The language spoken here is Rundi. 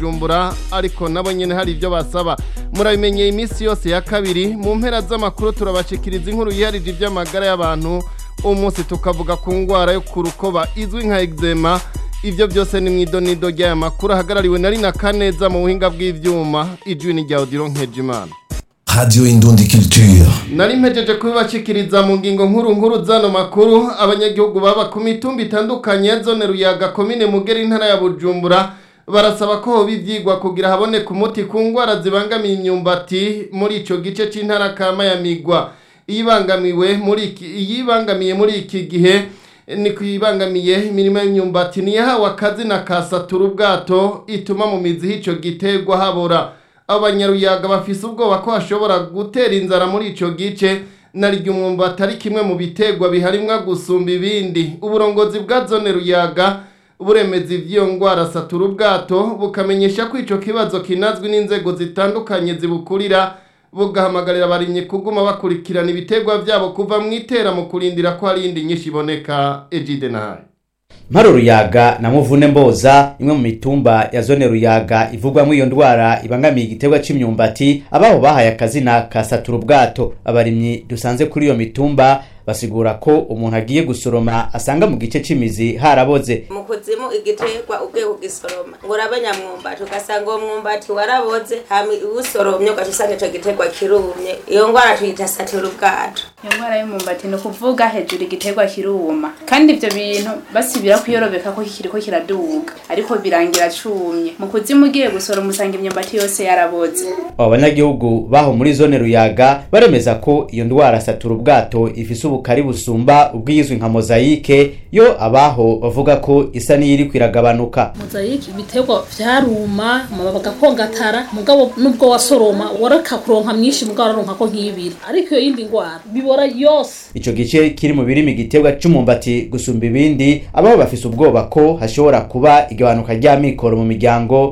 Bujumbura ariko nabo nyene hari ibyo basaba murabimenyeye iminsi yose ya kabiri mu mpera z'amakuru turabashikiriza inkuru yiharije iby'amagara y'abantu umunsi tukavuga ku ngwara yo ku rukoba izwi nka eczema ivyo byose ni mwidonido ry'aya makuru ahagarariwe na Rina Kaneza mu buhinga bw'ivyuma ijwi ni rya Odilo Nkejimana Radio Indundi Culture. nari mpejeje kubibashikiriza mu ngingo nkuru nkuru zano makuru abanyagihugu baba ku mitumba itandukanye ya zone ruyaga komine mugera intara ya bujumbura barasaba ko hoba ivyigwa kugira haboneke umuti ku ngwara zibangamiye imyumbati muri ico gice c'intara kama ya migwa iyibangamiwe muri iki iyibangamiye muri iki gihe ni kwibangamiye imirimo y'imyumbati niyahawe akazi na kasatura ubwato ituma mu mizi y'ico giterwa habora abanyaruyaga bafise ubwoba ko hashobora gutera inzara muri ico gice naryo umwumbati ari kimwe mu biterwa biharimwa gusumba ibindi uburongozi bwa zone ruyaga buremeza ivy'iyo ngwara satura ubwato bukamenyesha ko ico kibazo kinazwi n'inzego zitandukanye zibukurira bugahamagarira abarimyi kuguma bakurikirana ibiterwa vyabo kuva mw'itera mu kurindira ko hari iyindi nyinshi iboneka ejide nayo Mparo Ruyaga na Muvune Mboza imwe mu mitumba ya zone Ruyaga ivugwamwo iyo ndwara ibangamiye igiterwa c'imyumbati abaho bahaye akazina ka satura ubwato abarimyi dusanze kuri iyo mitumba basigura ko umuntu agiye gusoroma asanga mu gice c'imizi haraboze mu kuzimu igiterwa ugiye kugisoroma ngo urabe nyamwumbati ugasanga uwo mwumbati waraboze hama uwusoromye ugaca usanga ico giterwa kirumye iyo ngwara tuyita satura ubwato iyo ndwara y'umumbati ni ukuvuga hejuru igiterwa kiruma kandi ivyo bintu basibira kuyorobeka ko kiriko kiraduga ariko birangira cumye mu kuzimu ugiye gusoroma usanga imyumbati yose yaraboze abo banyagihugu baho muri zone Ruyaga baremeza ko iyo ndwara satura ubwato ifise ubukari busumba ubwizwi nka mozayike yo abaho bavuga ko isa n'iyiriko iragabanuka mozayike ibiterwa vyaruma amababi agakongatara mugabo nubwo wasoroma wareka kuronka myinshi mugabo araronka ko nk'ibiri ariko iyo yindi ngwara bibora yose ico gice kiri mu birimi igiterwa c'umumbati gusumba ibindi abaho bafise ubwoba ko hashobora kuba igabanuka ry'amikoro mu miryango